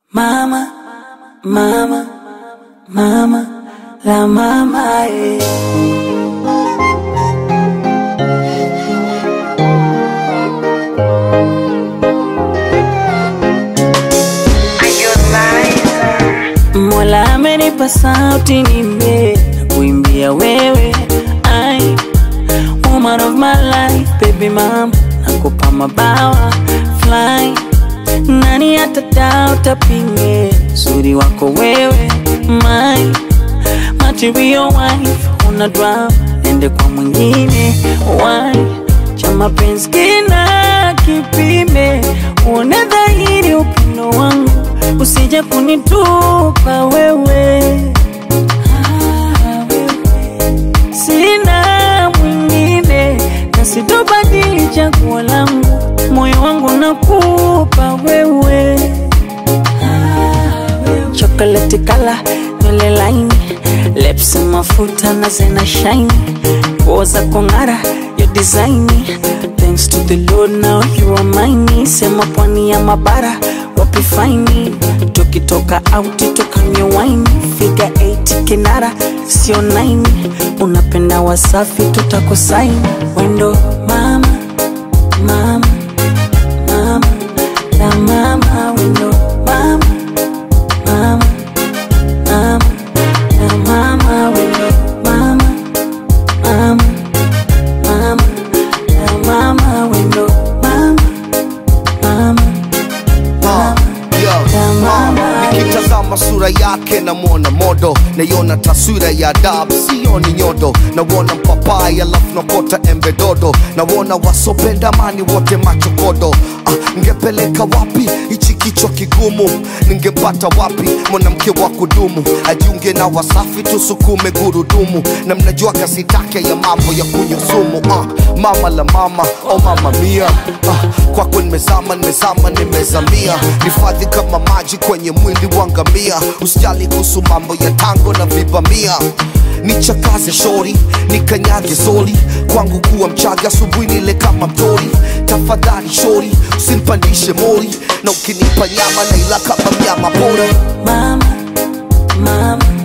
Mama, mama, mama, la mama eh. Mola amenipa sauti nime na kuimbia wewe ai woman of my life baby mama nakupa mabawa fly nani atadao tapinge uzuri wako wewe my material wife una drama nende kwa mwingine why cha mapenzi kina kipime uone dhahiri upendo wangu usije kunitupa wewe Ah, wewe. sina mwingine na sitobadili chaguo langu moyo wangu nakupa wewe chocolate kala nywele laini lips mafuta na zena shine nguo za kong'ara yo designi thanks to the lord now you are mine sema pwani ya mabara wapi faini tukitoka auti tukanywe waini figa 8 kinara sio 9 unapenda wasafi tutakusaini wendo mama mama mama la mama wendo mama mama mama la mama wendo mama mama mama la mama wendo mama mama Ah, yo, La mama. ah, nikitazama sura yake namwona modo naiona taswira ya adabu sioni nyodo nawona mpapai alafu nakota embe dodo nawona wasopenda mani wote machokodo ah, ngepeleka wapi hichi kichwa kigumu ningepata wapi mwanamke wa kudumu ajiunge na wasafi tusukume gurudumu na mnajua kasi take ya mambo ya kunywa sumu ah, mama la mama o oh mama mia ah, kwako nimezama nimezama nimezamia hifadhi kama maji kwenye mwili wa ngamia usijali kuhusu mambo ya tango na vibamia nichakaze shori nikanyage soli kwangu kuwa mchaga asubuhi nile kama mtori tafadhali shori usinipandishe mori na ukinipa nyama naila kama mnyama pori mama mama